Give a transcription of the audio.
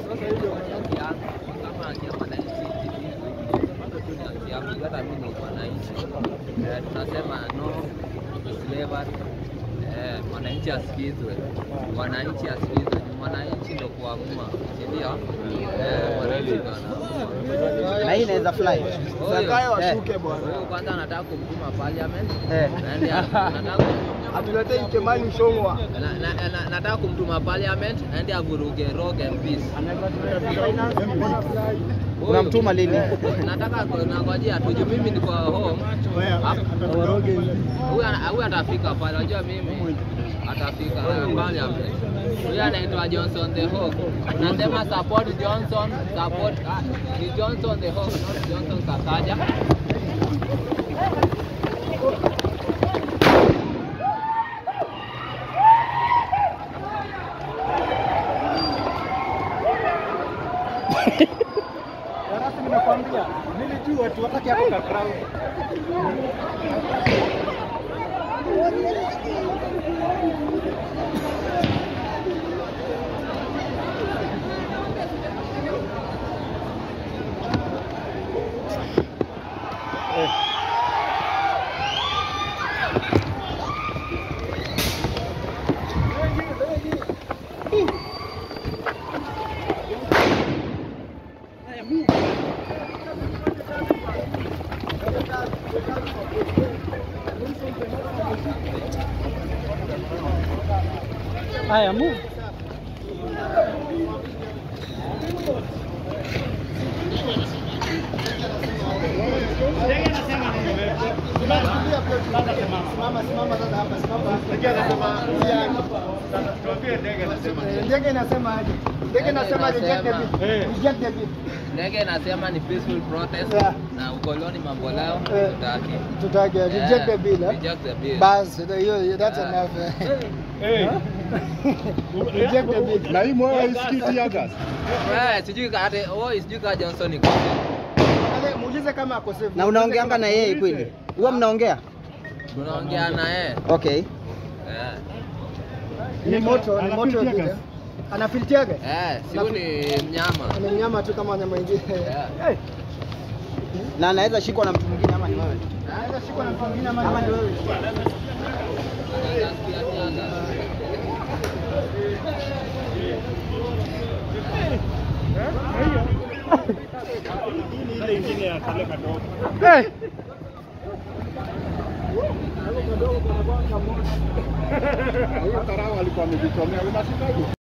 Sasa hiyo haki yangu kama haki ya mwananchi bado tu ni haki yangu, hata mimi ni mwananchi. Eh, tunasema no to slavery. Eh, mwananchi asikizwe, mwananchi asikizwe, Ni mwananchi ndo kuamua, si ndio? Eh, mwananchi ndo anaamua. Na hii inaweza fly. Zakayo Eh. washuke bwana. Huyo kwanza anataka kumtuma parliament, Eh. Aende- anataka Atuletee Kimani Ichung'wah. na, na, na, nataka kumtuma parliament aende avuruge rock and peace. Unamtuma lini? nataka nangojea tu juu mimi niko home. Huyu ana- huyu atafika pale, unajua mimi atafika parliament. Huyu anaitwa Johnson the Hawk. Unasema support Johnson, support ah, ni Johnson the Hawk, not Johnson Sakaja. Darasa nimekwambia, nilijua tu wakati hapo ka crowd. Haya, move. Ndege inasema aje? Ndege inasema reject the bill. Reject the bill. Ndege inasema ni peaceful protest Yeah. na ukoloni mambo leo Eh. tutaki. Tutake reject the bill. eh? Reject the bill. Bas, hiyo that's Yeah. enough. eh. Reject the bill. Na hii moyo haisikii tear gas. Eh, sijui ka ate oh, sijui ka Johnson iko. Ale, Muulize kama ako safe. Na unaongeanga na yeye kweli? Huwa mnaongea? Tunaongea na yeye. Okay. Eh. Ni moto, ni moto Anapitia vile. gas. Anafiltiaga? Eh, si huyu ni mnyama. Ni mnyama tu kama nyama ingine. Yeah. Na anaweza shikwa na mtu mwingine ama ni wewe? Anaweza shikwa na mtu mwingine ama Ama ni ni wewe. wewe? Anasikia tiaga. Ile ingine ya kale kadogo. Hiyo karao alikuwa amejichomea. Unashikaje?